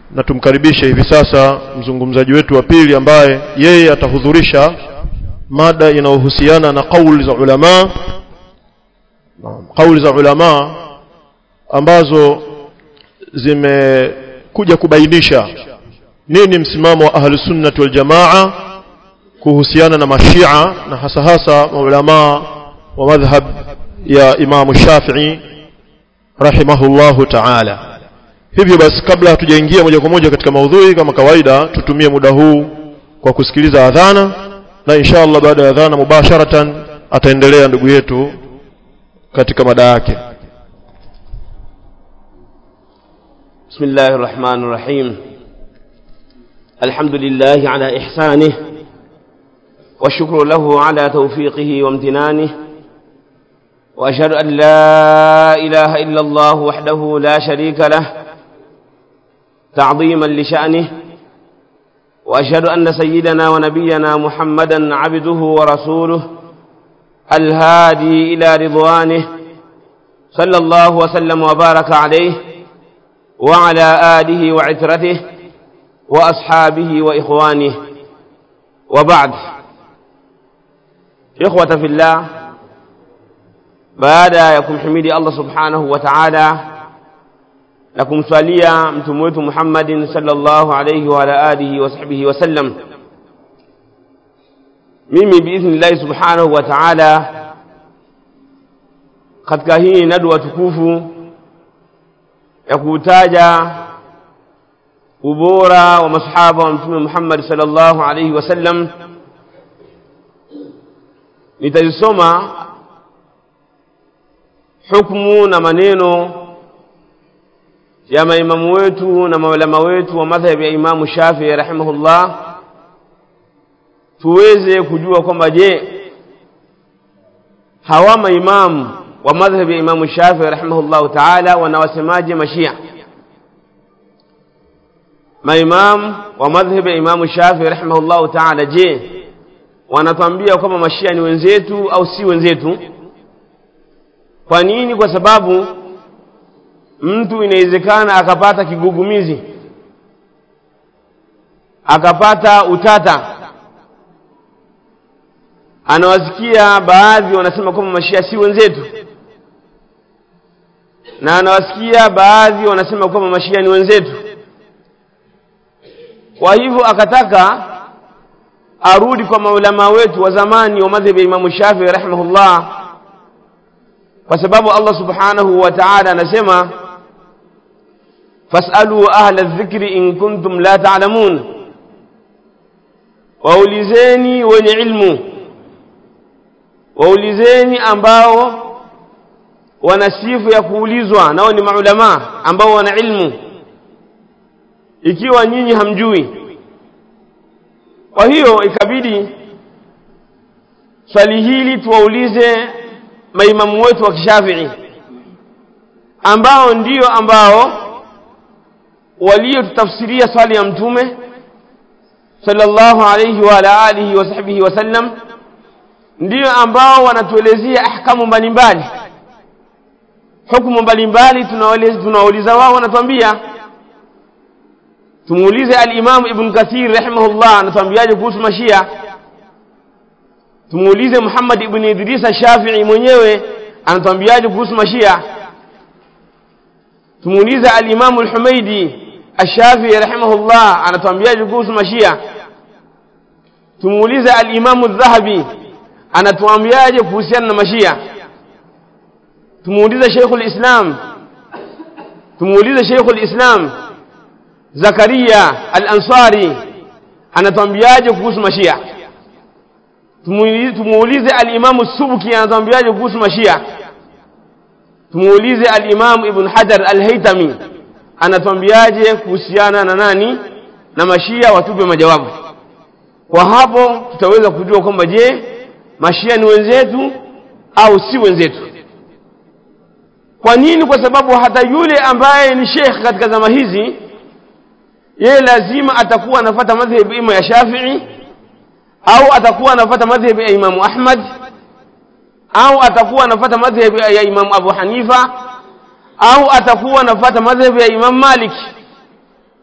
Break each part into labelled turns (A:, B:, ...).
A: na tumkaribishe hivi sasa mzungumzaji wetu wa pili ambaye yeye atahudhurisha mada inayohusiana na kauli za ulama kauli za ulama ambazo zimekuja kubainisha nini msimamo wa ahli sunnati wal jamaa kuhusiana na mashia na hasa hasa maulama wa madhhab ya Imam Shafi'i rahimahullahu ta'ala hivyo basi kabla hatujaingia moja kwa moja katika maudhui kama kawaida tutumie muda huu kwa kusikiliza adhana na insha Allah baada ya adhana mubasharatan ataendelea ndugu yetu katika mada yake
B: بسم الله الرحمن الرحيم الحمد لله على إحسانه والشكر له على توفيقه وامتنانه وأشهد أن لا إله إلا الله وحده لا شريك له تعظيما لشأنه وأشهد أن سيدنا ونبينا محمدا عبده ورسوله الهادي إلى رضوانه صلى الله وسلم وبارك عليه وعلى آله وعترته وأصحابه وإخوانه وبعد إخوة في الله baada ya kumhimidi Allah subhanahu wa ta'ala na kumswalia mtume wetu Muhammadin sallallahu alayhi wa ala alihi wa sahbihi wa sallam mimi biidhnillah subhanahu wa ta'ala katika hii nadwa tukufu ya kutaja ubora wa masahaba wa mtume Muhammad sallallahu alayhi wa sallam nitazisoma hukumu na maneno ya maimamu wetu na maulama wetu wa madhhabi ya Imamu Shafii rahimahullah tuweze kujua kwamba je hawa maimamu wa madhhabi ya Imamu Shafii rahimahullah taala wanawasemaje mashia maimamu wa madhhabi ya Imamu Shafii rahimahullah taala je wanatuambia kwamba mashia ni wenzetu au si wenzetu kwa nini kwa sababu mtu inawezekana akapata kigugumizi akapata utata anawasikia baadhi wanasema kwamba mashia si wenzetu na anawasikia baadhi wanasema kwamba mashia ni wenzetu kwa hivyo akataka arudi kwa maulama wetu wa zamani wa madhhabi ya Imamu Shafii rahimahullah kwa sababu Allah subhanahu wa ta'ala anasema fasalu ahla dhikri in kuntum la ta'lamun waulizeni wenye ilmu waulizeni ambao wana sifa ya kuulizwa nao ni maulama ambao wana ilmu ikiwa nyinyi hamjui kwa hiyo ikabidi swali hili tuwaulize maimamu wetu wa kishafii ambao ndio ambao waliotutafsiria swali ya mtume sallallahu alayhi wa ala alihi wa sahbihi wasallam ndio ambao wanatuelezea ahkamu mbalimbali hukumu mbalimbali tunawauliza wao wanatuambia tumuulize al-Imam Ibn Kathir rahimahullah anatuambiaje kuhusu mashia tumuulize Muhammad ibn Idris Shafi'i mwenyewe anatuambiaje kuhusu mashia tumuulize al-Imam al-Humaidi Ash-Shafi'i rahimahullah anatuambiaje kuhusu mashia tumuulize al-Imam al-Dhahabi anatuambiaje kuhusiana na mashia tumuulize Sheikh al-Islam tumuulize Sheikh al-Islam Zakaria al-Ansari anatuambiaje kuhusu mashia tumuulize al-Imam Subki anatuambiaje kuhusu mashia tumuulize al-Imam Ibn Hajar al-Haytami anatuambiaje kuhusiana na nani na mashia watupe majawabu kwa hapo tutaweza kujua kwamba je mashia ni wenzetu au si wenzetu kwa nini kwa sababu hata yule ambaye ni sheikh katika zama hizi yeye lazima atakuwa anafuata madhhabi ima ya Shafi'i au atakuwa anafuata madhhabi ya Imam Ahmad au atakuwa anafuata madhhabi ya Imam Abu Hanifa au atakuwa anafuata madhhabi ya Imam Malik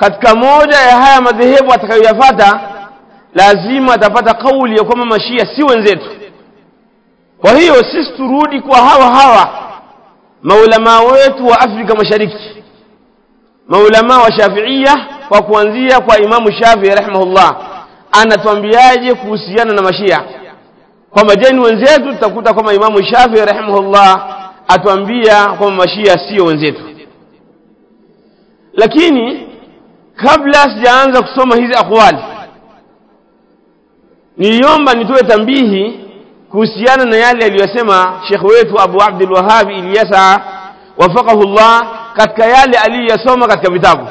B: katika moja ya haya madhehebu atakayoyafata lazima atapata kauli ya kwamba mashia si wenzetu kwa hiyo sisi turudi kwa hawa hawa maulamaa wetu wa afrika mashariki maulamaa wa shafiia kwa kuanzia kwa imamu shafii rahimahullah anatuambiaje kuhusiana na mashia kwamba je ni wenzetu tutakuta kwamba imamu shafii rahimahullah atuambia kwamba mashia sio wenzetu lakini kabla sijaanza kusoma hizi aqwali niliomba nitoe tambihi kuhusiana na yale aliyosema shekh wetu abu abdul wahabi ilyasa wafaqahu llah katika yale aliyoyasoma katika vitabu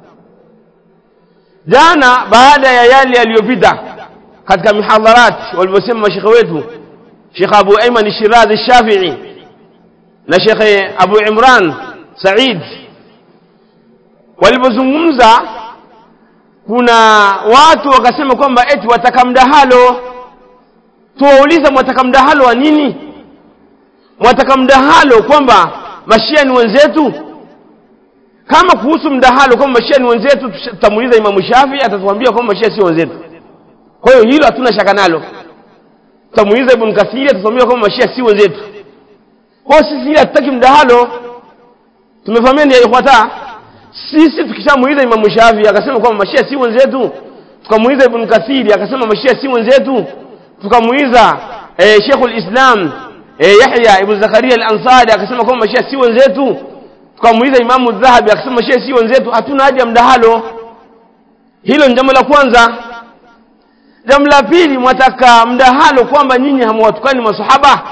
B: jana baada ya yale yaliyopita katika mihadharat walivyosema mashekhe wetu shekh abu aiman shirazi shafii na shekhe abu imran said walipozungumza kuna watu wakasema kwamba eti wataka mdahalo tuwauliza mwataka mdahalo wa nini mwataka mdahalo kwamba mashia ni wenzetu kama kuhusu mdahalo kwamba mashia ni wenzetu tutamuuliza imamu shafi atatuambia kwamba mashia sio wenzetu kwa hiyo hilo hatuna shaka nalo tutamuuliza ibn kathiri atatuambia kwamba mashia si wenzetu kwa hiyo sisi ile hatutaki mdahalo tumefahamiana ya ikhwata sisi tukishamuuliza imamu shafi akasema kwamba mashia si wenzetu tukamuuliza ibn kathiri akasema mashia si wenzetu tukamuuliza eh, sheikhul islam eh, yahya ibn zakaria al-ansari akasema kwamba mashia si wenzetu tukamuuliza imamu dhahabi akasema mashia si wenzetu hatuna haja ya mdahalo hilo ni jambo la kwanza jambo la pili mwataka mdahalo kwamba nyinyi hamwatukani masahaba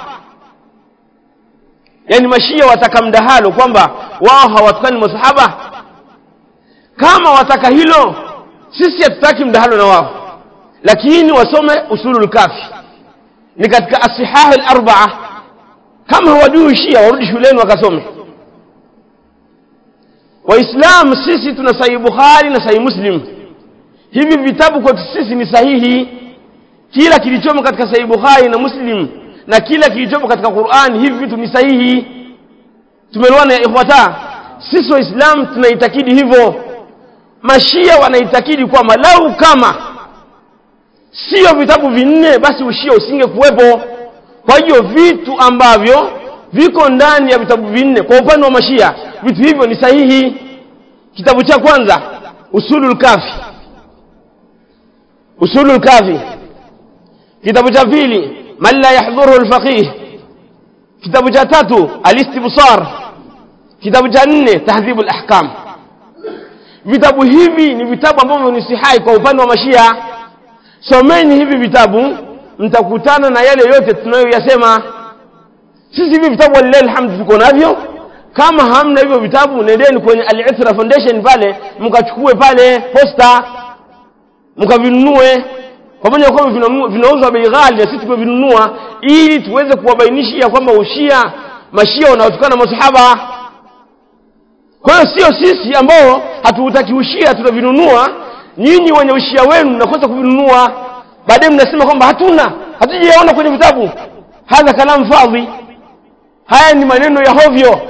B: yaani mashia wataka mdahalo kwamba wao hawatukani masahaba kama wataka hilo sisi hatutaki mdahalo na wao lakini wasome usulul kafi ni katika asihahu al-arbaa kama hawajui shia warudi shuleni wakasome waislamu sisi tuna sahihi bukhari na sahihi muslim hivi vitabu kwetu sisi ni sahihi kila kilichomo katika sahihi bukhari na muslim na kila kilichomo katika qurani hivi vitu ni sahihi tumeelewana ya ikhwata sisi waislamu tunaitakidi hivyo mashia wanaitakidi kwamba lau kama sio vitabu vinne basi ushia usinge kuwepo kwa hiyo vitu ambavyo viko ndani ya vitabu vinne kwa upande wa mashia vitu hivyo ni sahihi kitabu cha kwanza usulul kafi usulul kafi kitabu cha pili man la yahdhuruhu alfaqih kitabu cha tatu alistibsar kitabu cha nne tahdhibu alahkam vitabu hivi ni vitabu ambavyo ni sihai kwa upande wa mashia someni hivi vitabu mtakutana na yale yote tunayoyasema sisi hivi vitabu walilahi alhamdu tuko navyo kama hamna hivyo vitabu nendeni kwenye al-itra foundation pale mkachukue pale posta mkavinunue pamoja kwamba vinauzwa bei ghali na sisi tumevinunua ili tuweze kuwabainishia kwamba ushia mashia wanaotokana na masahaba kwa hiyo sio sisi ambao hatuutaki ushia tutavinunua nyinyi wenye ushia wenu mnakosa kuvinunua baadaye mnasema kwamba hatuna hatujaona kwenye vitabu hadha kalam fadhi haya ni maneno ya hovyo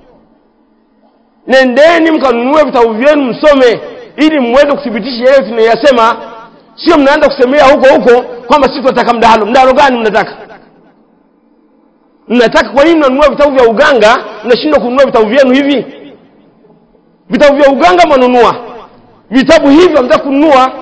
B: nendeni mkanunue vitabu vyenu msome ili mweze kuthibitisha yale tunayasema sio mnaanza kusemea huko huko kwamba sisi tunataka mdahalo mdahalo gani mnataka mnataka kwa nini mnanunua vitabu vya uganga mnashindwa kununua vitabu vyenu hivi vitabu vya uganga mwanunua vitabu hivi hamtaka kununua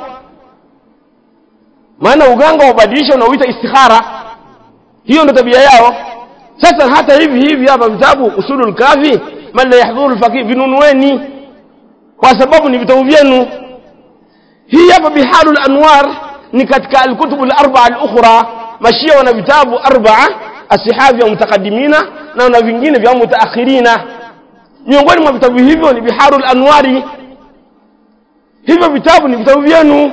B: maana uganga wabadilisha unauita istikhara hiyo ndo tabia yao sasa hata hivi hivi hapa vitabu usulul kafi man la yahdhuru alfaqih vinunueni kwa sababu ni vitabu vyenu hii hapa biharul anwar ni katika alkutubu al-arba'a al-ukhra mashia wana vitabu arba'a asihabi vya mutaqaddimina na na vingine vya mutaakhirina miongoni mwa vitabu hivyo ni biharul anwari hivyo vitabu ni vitabu vyenu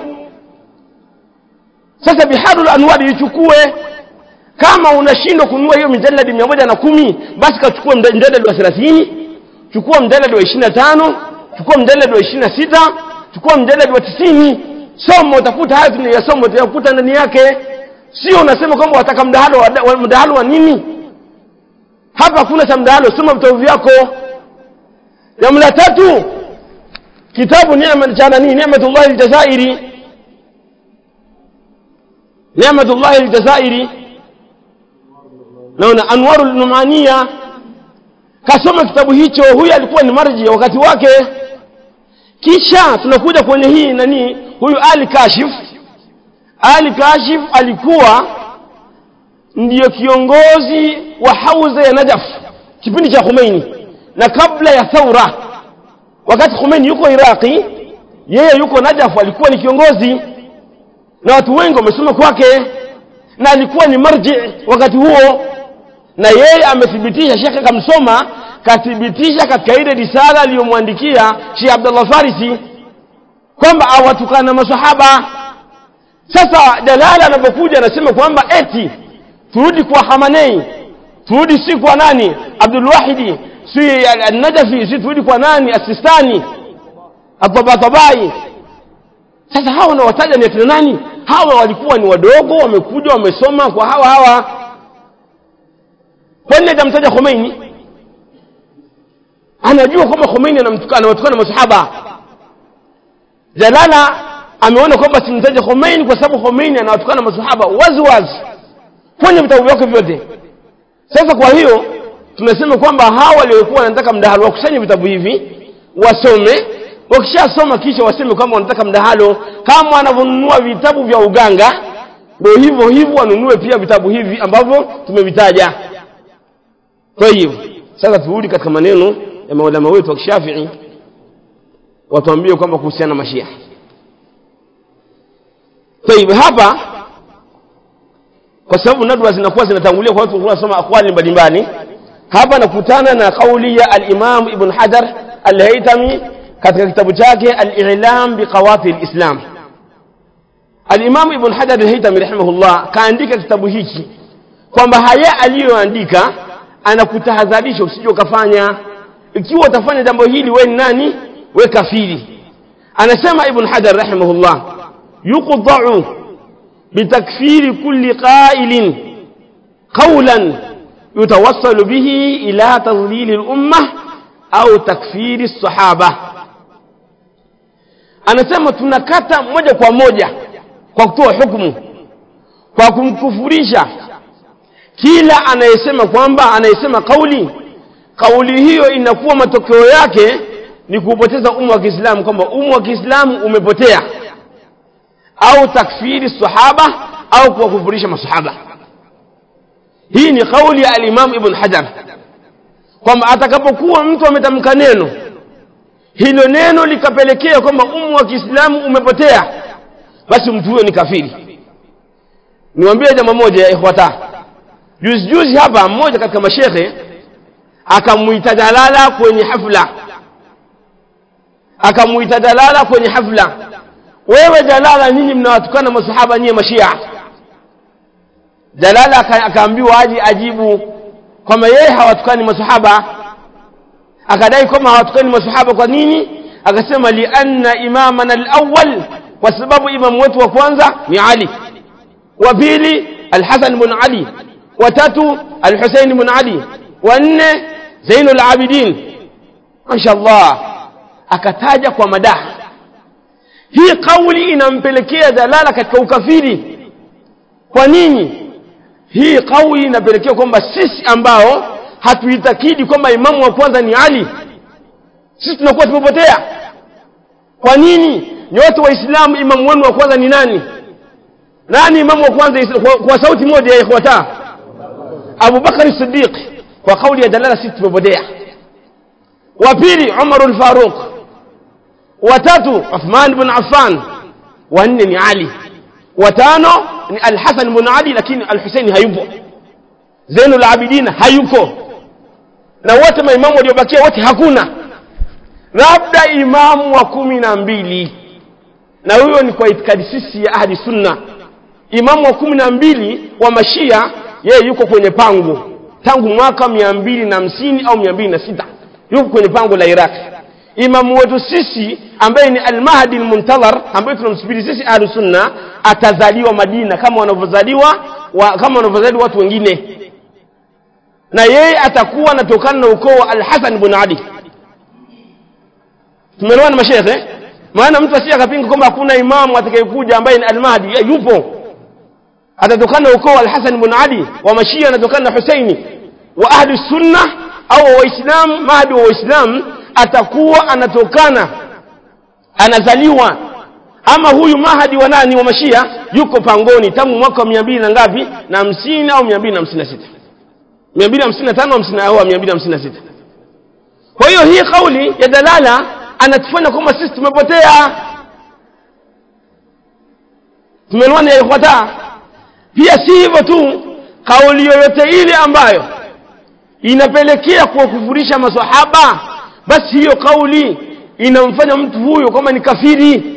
B: sasa biharul anwari ichukue kama unashindwa kununua hiyo mijaladi mia moja na kumi basi kachukua mjaladi wa thelathini chukua mjaladi wa ishiri na tano chukua mjaladi wa ishiri na sita chukua mjaladi wa tisini soma utakuta haya tunayasoma utayakuta ndani yake sio unasema kwamba wataka mdahalo wa, mdahalo wa nini hapa hakuna cha mdahalo soma vitabu vyako jambo la tatu kitabu neema cha nani ni'matullah aljazairi ni'matullah aljazairi naona anwarul numania kasoma kitabu hicho huyu alikuwa ni marji wakati wake kisha tunakuja kwenye hii nani huyu ali kashif ali kashif alikuwa ndiyo kiongozi wa hauza ya najaf kipindi cha Khomeini na kabla ya thaura wakati Khomeini yuko Iraqi yeye yuko Najaf alikuwa ni kiongozi na watu wengi wamesoma kwake na alikuwa ni marji wakati huo na yeye amethibitisha shekhe kamsoma kathibitisha katika ile risala aliyomwandikia Sheikh Abdullah Farisi kwamba awatukana masahaba sasa Jalala anapokuja anasema kwamba eti turudi kwa Hamanei turudi si kwa nani Abdul Wahidi si al-Najafi si turudi kwa nani Asistani Atabatabai sasa hawa wanawataja ni akina nani hawa walikuwa ni wadogo wamekuja wamesoma kwa hawa hawa kwani hajamtaja Khomeini anajua kwamba Khomeini anawatukana masahaba Jalala ameona kwamba simtaje Khomeini kwa sababu Khomeini anawatukana masahaba wazi wazi kwenye vitabu vyake vyote sasa kwa hiyo tunasema kwamba hawa waliokuwa wanataka mdahalo wakusanye vitabu hivi wasome wakishasoma kisha waseme kwamba wanataka mdahalo kama wanavyonunua vitabu vya uganga ndio hivyo hivyo wanunue pia vitabu hivi ambavyo tumevitaja kwa hiyo sasa turudi katika maneno ya maulama wetu wa kishafii watuambie kwamba kuhusiana na mashia طيب hapa kwa sababu nadwa zinakuwa zinatangulia kwa watu wanasoma akwali mbalimbali hapa nakutana na kauli ya al-Imam Ibn Hajar al-Haytami katika kitabu chake al-I'lam biqawati al-Islam al-Imam Ibn Hajar al-Haytami rahimahullah kaandika kitabu hiki kwamba haya aliyoandika anakutahadharisha usije ukafanya ikiwa utafanya jambo hili wewe ni nani we kafiri anasema Ibn Hajar rahimahullah yuqda'u بتكفير كل قائل قولا يتوصل به إلى تضليل الأمة أو تكفير الصحابة anasema tunakata moja kwa moja kwa kutoa hukumu kwa kumkufurisha kila anayesema kwamba anayesema kauli kauli hiyo inakuwa matokeo yake ni kuupoteza umma wa Kiislamu kwamba umma wa Kiislamu umepotea au takfiri sahaba au kuwakufurisha masahaba hii ni kauli ya al-Imam Ibn Hajar kwamba atakapokuwa mtu ametamka neno hilo neno likapelekea kwamba umma wa Kiislamu umepotea basi mtu huyo ni kafiri niwaambie jambo moja ya ikhwata juzi juzi hapa mmoja katika mashekhe akamuita Jalala kwenye hafla akamuita Jalala kwenye hafla wewe Jalala nyinyi mnawatukana masahaba nyinyi mashia Jalala akaambiwa aje ajibu kwamba yeye hawatukani masahaba akadai kwamba hawatukani masahaba kwa nini akasema li anna imamana al-awwal kwa sababu imamu wetu wa kwanza ni Ali wa pili al-Hasan ibn Ali wa tatu al-Husayn ibn Ali wa nne Zainul Abidin mashaallah akataja kwa madaha hii kauli inampelekea dalala katika ukafiri kwa nini hii kauli inapelekea kwamba sisi ambao hatuitakidi kwamba imamu wa kwanza ni Ali sisi tunakuwa tumepotea kwa nini nyote waislamu imamu wenu wa kwanza ni nani nani imamu wa kwanza kwa, kwa sauti moja ya ikhwata Abu Bakar Siddiq kwa kauli ya dalala sisi tumepotea wa pili Umar al-Faruq watatu Uthman ibn Affan wanne ni Ali watano ni Al-Hasan ibn Ali lakini Al-Husaini hayupo Zainul Abidin hayuko na wote maimamu waliobakia wote hakuna labda imamu wa kumi na mbili na huyo ni kwa itikadi sisi ya ahli sunna imamu wa kumi na mbili wa mashia yeye yuko kwenye pango tangu mwaka mia mbili na hamsini au mia mbili na sita yuko kwenye pango la Iraki imamu wetu sisi ambaye ni al-Mahdi al-Muntazar ambaye tunamsubiri sisi ahlu sunna atazaliwa Madina kama wanavyozaliwa wa, kama wanavyozaliwa watu wengine na yeye atakuwa anatokana na ukoo wa al-Hasan ibn Ali tumeelewana mashekhe maana mtu asije akapinga kwamba hakuna imamu atakayekuja ambaye ni almahdi ya, yupo atatokana ukoo alhasan ibn ali wa mashia anatokana na husaini wa ahli sunna au waislamu mahdi wa waislamu atakuwa anatokana anazaliwa ama huyu mahadi wa nani wa mashia yuko pangoni tangu mwaka wa mia mbili na ngapi na hamsini au mia mbili na hamsini na sita mia mbili hamsini na tano au mia mbili hamsini na sita kwa hiyo hii kauli ya dalala anatufanya kwamba sisi tumepotea tumeelewana ya ikhwata pia si hivyo tu kauli yoyote ile ambayo inapelekea kuwakufurisha masahaba basi hiyo kauli inamfanya mtu huyo kwamba ni kafiri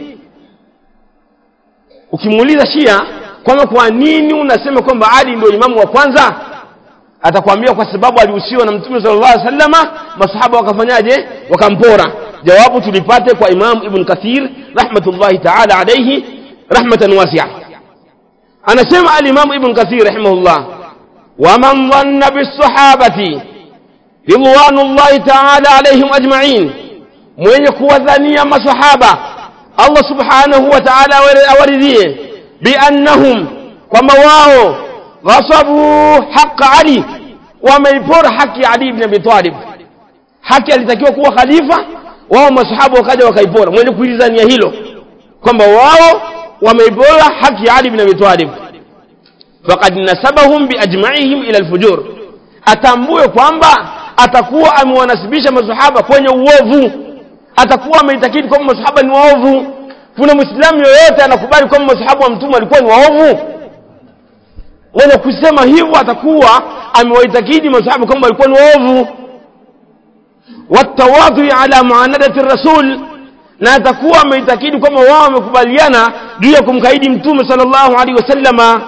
B: ukimuuliza shia kwamba kwa nini unasema kwamba ali ndio imamu wa kwanza atakwambia kwa sababu alihusiwa na mtume sallallahu alaihi wasallama masahaba wakafanyaje wakampora jawabu tulipate kwa imam ibn kathir rahmatullahi ta'ala alayhi rahmatan wasi'a anasema al-imam ibn kathir rahimahullah ومن ظن بالصحابة رضوان الله تعالى عليهم أجمعين mwenye kuwadhania masahaba Allah subhanahu wa ta'ala awaridhie biannahum kwamba wao ghasabu haqa Ali wameipora haki ya Ali ibn Abi Talib haki alitakiwa kuwa khalifa wao masahaba wakaja wakaipora mwenye kuilizania hilo kwamba wao wameipora haki ya Ali ibn Abi Talib faqad nasabahum biajma'ihim ila alfujur atambue kwamba atakuwa amewanasibisha masahaba kwenye uovu atakuwa ameitakidi kwamba masahaba ni waovu kuna muislamu yoyote anakubali kwamba masahaba wa mtume walikuwa ni waovu mwenye kusema hivyo atakuwa amewaitakidi masahaba kwamba walikuwa ni waovu watawadhi ala muanadati rasul na atakuwa ameitakidi kwamba wao wamekubaliana juu ya kumkaidi mtume sallallahu alaihi wasallama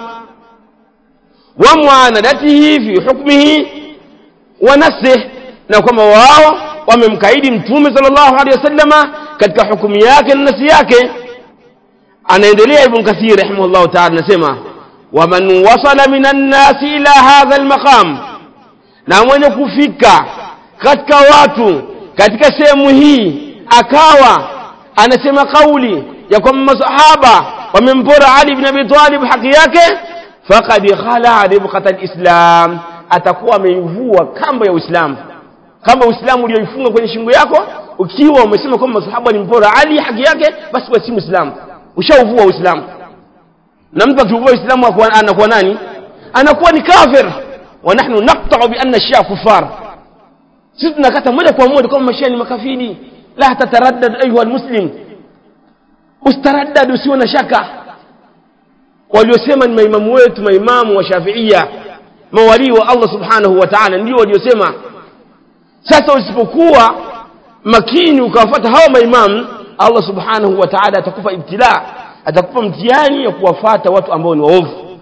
B: wa muanadatihi fi hukmihi wa nafsihi na kwamba wao wamemkaidi mtume sallallahu alaihi wasallama katika hukumu yake na nafsi yake anaendelea ibn kathir rahimahullah ta'ala anasema waman wasala minan nasi ila hadha almaqam na mwenye kufika katika watu katika sehemu hii akawa anasema kauli ya kwamba masahaba wamempora Ali ibn Abi Talib haki yake faqad khala ribqata alislam atakuwa ameivua kamba ya Uislamu kama Uislamu ulioifunga kwenye shingo yako ukiwa umesema kwamba masahaba walimpora Ali haki yake basi wewe si Muislamu ushauvua Uislamu na mtu akiuvua Uislamu anakuwa nani anakuwa ni kafir wa nahnu naqta'u bi anna shia kufar sisi tunakata moja kwa moja kwamba mashia ni makafiri la tataraddad ayuha almuslim ustaraddad usiwe na shaka waliosema ni maimamu wetu maimamu wa Shafiia mawalii wa Allah subhanahu wa ta'ala ndio waliosema sasa usipokuwa makini ukawafuata hawa maimamu Allah subhanahu wa ta'ala atakupa ibtila atakupa mtihani ya kuwafuata watu ambao ni waovu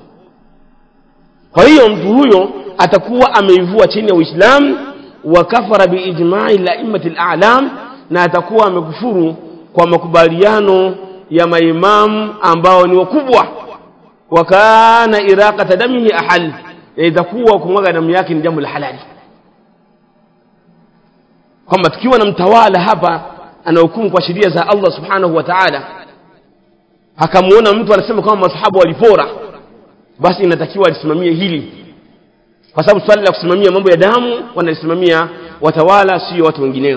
B: kwa hiyo mtu huyo atakuwa ameivua chini ya Uislamu wa kafara biijma'i la'immati al-a'lam na atakuwa amekufuru kwa makubaliano ya maimamu ambao ni wakubwa wa kana iraqata damihi ahal itakuwa kumwaga damu yake ni jambo la halali kwamba tukiwa na mtawala hapa anahukumu kwa sheria za Allah subhanahu wa ta'ala akamuona mtu anasema kwamba masahaba walipora basi inatakiwa alisimamie hili kwa sababu swali la kusimamia mambo ya damu wanalisimamia watawala sio watu wengineo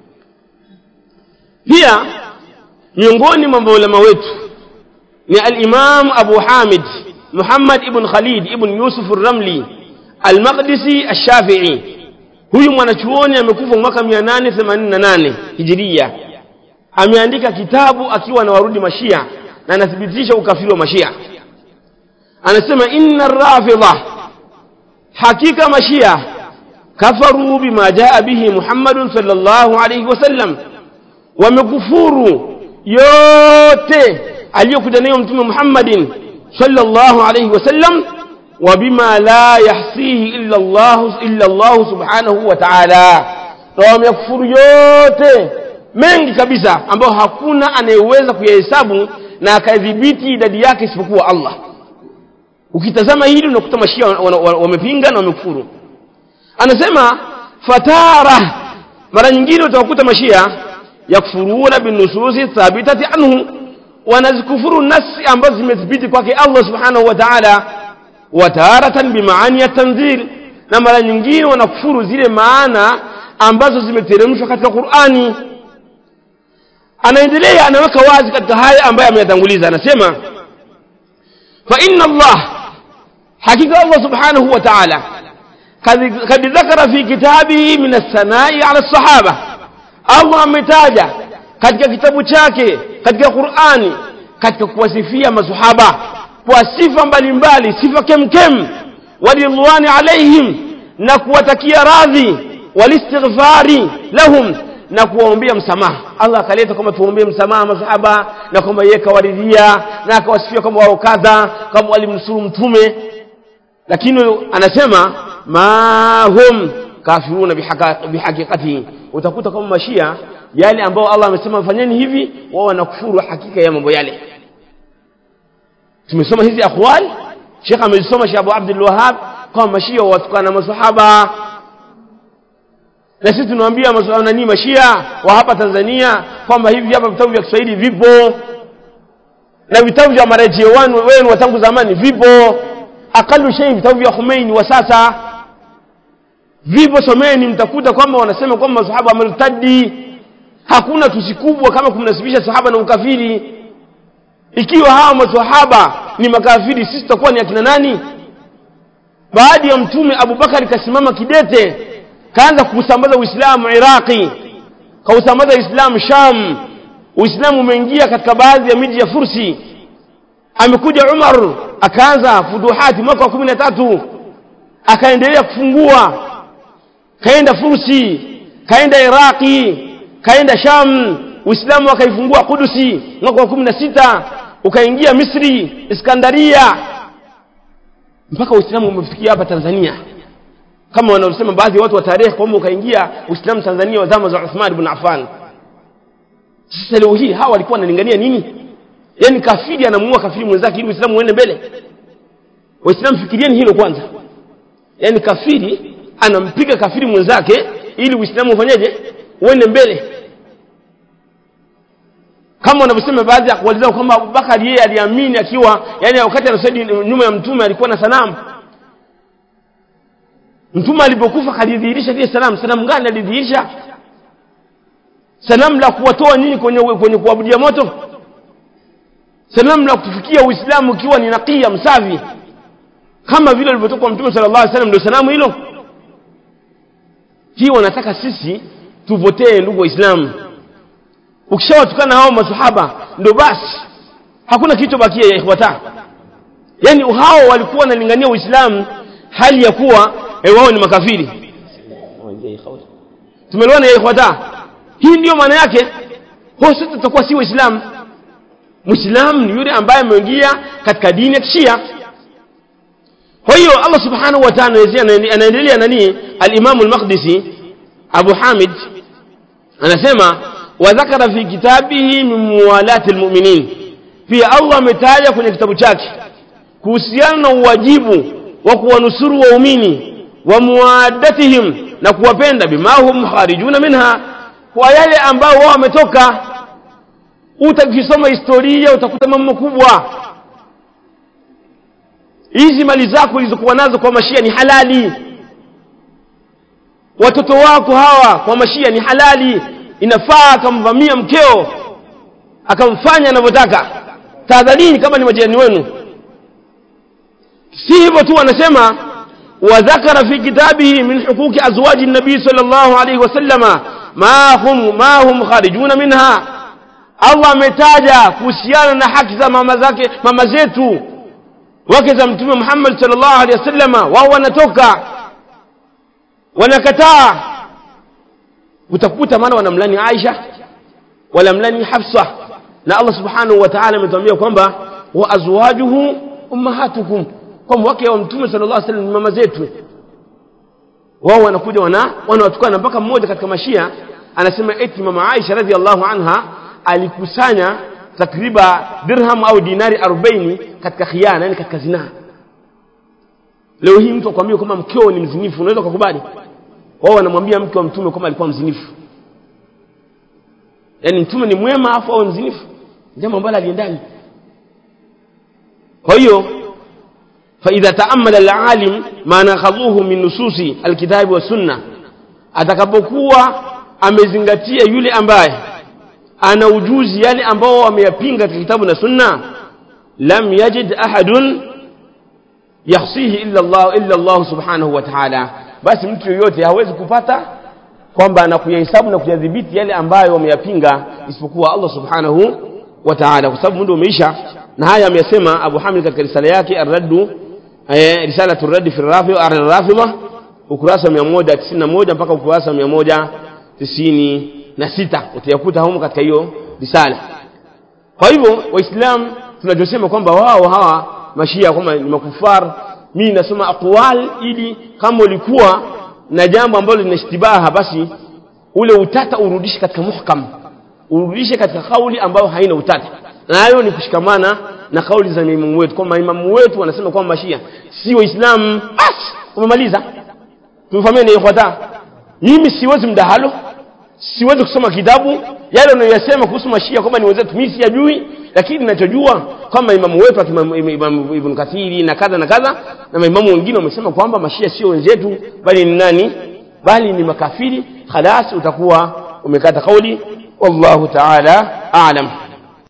B: pia miongoni mwa maulama wetu ni al-Imam Abu Hamid Muhammad ibn Khalid ibn Yusuf ar-Ramli al-Maqdisi ash-Shafi'i huyu mwanachuoni amekufa mwaka 888 Hijiria ameandika kitabu akiwa na warudi mashia na anathibitisha ukafiri wa mashia anasema inna rafidha hakika mashia kafaru bima jaa bihi Muhammadun sallallahu alayhi wasallam wamekufuru yote aliyokuja nayo mtume Muhammadin sallallahu alayhi wasallam wa bima la yahsihi illa Allah illa Allah subhanahu wa ta'ala na wamekufuru yote mengi kabisa ambayo hakuna anayeweza kuyahesabu na akadhibiti idadi yake isipokuwa Allah ukitazama hili unakuta mashia wamepinga na wamekufuru anasema fatara mara nyingine utawakuta mashia yakfuruna binususi thabitati anhu wanazikufuru nasi ambazo zimethibiti kwake Allah subhanahu wa ta'ala wa taratan bimaani ya tanzil na mara nyingine wanakufuru zile maana ambazo zimeteremshwa katika Qur'ani anaendelea anaweka wazi katika haya ambayo ameyatanguliza anasema fa inna Allah hakika Allah subhanahu wa ta'ala kad dhakara fi kitabihi min as-sanai ala as-sahaba Allah ametaja katika kitabu chake katika Qur'ani katika kuwasifia masahaba kwa sifa mbalimbali sifa kemkem walidhwani alaihim na kuwatakia radhi walistighfari lahum na kuwaombea msamaha Allah akaleta kwamba tuombee msamaha masahaba na kwamba yeye kawaridhia na akawasifia kwamba wao kadha kama walimnusuru mtume lakini anasema ma hum kafiruna bihaqiqatihi utakuta kama mashia yale ambao Allah amesema fanyeni hivi wao wanakufuru hakika ya mambo yale tumesoma hizi akhwal Sheikh amesoma Sheikh Abu Abdul Wahhab kwamba mashia watukana masahaba na sisi tunawaambia nani mashia wa hapa Tanzania kwamba hivi hapa vitabu vya Kiswahili vipo na vitabu vya marejeo wenu wa tangu zamani vipo akalu shay vitabu vya Khomeini wa sasa vipo someni mtakuta kwamba wanasema kwamba masahaba wamertadi hakuna tusi kubwa kama kumnasibisha sahaba na ukafiri ikiwa hawa masahaba ni makafiri sisi tutakuwa ni akina nani baada ya mtume Abubakar kasimama kidete kaanza kusambaza Uislamu Iraqi kausambaza Uislamu Sham Uislamu umeingia katika baadhi ya miji ya Fursi amekuja Umar akaanza fuduhati mwaka wa 13 akaendelea kufungua kaenda Fursi kaenda Iraqi kaenda Sham Uislamu akaifungua Kudusi mwaka wa 16 ukaingia Misri Iskandaria mpaka Uislamu umefikia hapa Tanzania kama wanaosema baadhi ya watu wa tarehe kwamba ukaingia Uislamu Tanzania wa zama za Uthman ibn Affan sasa leo hii hawa walikuwa wanalingania nini yani kafiri anamuua kafiri mwenzake ili Uislamu uende mbele Waislamu fikirieni hilo kwanza yani kafiri anampiga kafiri mwenzake ili Uislamu ufanyeje uende mbele kama wanavyosema baadhi ya akwali zao kwamba Abubakar yeye aliamini akiwa yani wakati anasali nyuma ya mtume alikuwa na sanamu mtume alipokufa kalidhihirisha lile sanamu sanamu gani alidhihirisha sanamu la kuwatoa nyinyi kwenye kwenye kuabudia moto sanamu la kutufikia uislamu ukiwa ni nakia msafi kama vile alivyotoka kwa mtume sallallahu alaihi wasallam ndio sanamu hilo hii wanataka sisi tuvotee ndugu waislamu ukishawatukana hao masahaba ndio basi hakuna kilichobakia ya ikhwata yani hao walikuwa wanalingania uislamu hali ya kuwa e wao ni makafiri tumeliona ya ikhwata hii ndiyo maana yake ho sisi tutakuwa si waislamu muislamu ni yule ambaye ameingia katika dini ya kishia kwa hiyo Allah subhanahu wa ta'ala anaendelea nani al-Imam al-Maqdisi Abu Hamid anasema wa dhakara fi kitabihi min muwalati al-mu'minin pia Allah ametaja kwenye kitabu chake kuhusiana na uwajibu wa kuwanusuru waumini wa muwadatihim na kuwapenda bima hum kharijuna minha kwa yale ambao wao wametoka utakisoma historia utakuta mambo makubwa hizi mali zako ulizokuwa nazo kwa mashia ni halali watoto wako hawa kwa mashia ni halali inafaa akamvamia mkeo akamfanya anavyotaka tahadharini kama ni majirani wenu si hivyo tu anasema wadhakara fi kitabihi min huquqi azwaji nabii sallallahu alayhi wasallama ma hum ma hum kharijuna minha Allah ametaja kuhusiana na haki za mama zake mama zetu wake za mtume Muhammad sallallahu alaihi wasallama wao wanatoka wanakataa utakuta maana wanamlani Aisha wanamlani Hafsa na Allah subhanahu wa ta'ala ametuambia kwamba wa azwajuhu ummahatukum kwamba wake wa mtume sallallahu alaihi wasallam ni mama zetu wao wanakuja wana wanawatukana mpaka mmoja katika mashia anasema eti mama Aisha radhiallahu anha alikusanya takriba dirham au dinari 40 katika khiana yani katika zinaa leo hii mtu akwambia kwamba mkeo ni mzinifu unaweza kukubali wao wanamwambia mke wa mtume kwamba alikuwa mzinifu yani mtume ni mwema afu awe mzinifu jambo ambalo aliendani kwa hiyo فإذا تأمل العالم ما ناخذوه من نصوص الكتاب والسنة atakapokuwa amezingatia yule ambaye ana ujuzi yale ambao ameyapinga katika kitabu na sunna lam yajid ahadun yahsihi illa Allah illa Allah subhanahu wa ta'ala basi mtu yoyote hawezi kupata kwamba anakuyahesabu na kuyadhibiti yale ambayo wameyapinga isipokuwa Allah subhanahu wa ta'ala kwa sababu muda umeisha na haya ameyasema Abu Hamid katika risala yake ar-raddu eh, risalatu ar-radd fi ar-rafidha ukurasa 191 mpaka ukurasa 196 utayakuta humo katika hiyo risala kwa hivyo waislamu tunachosema kwamba wao hawa mashia kwamba ni makufar mimi nasoma aqwal ili kama ulikuwa na jambo ambalo linashtibaha basi ule utata urudishe katika muhkam urudishe katika kauli ambayo haina utata na hayo ni kushikamana na kauli za imamu wetu kwamba imamu wetu wanasema kwamba mashia si waislamu basi umemaliza tumefahamiana ikhwata mimi siwezi mdahalo siwezi kusoma kitabu yale unayosema kuhusu mashia kwamba ni wenzetu mimi siyajui lakini ninachojua kwamba imamu wetu imamu ibn kathiri na kadha na kadha na maimamu wengine wamesema kwamba mashia sio wenzetu bali ni nani bali ni makafiri khalas utakuwa umekata kauli wallahu ta'ala a'lam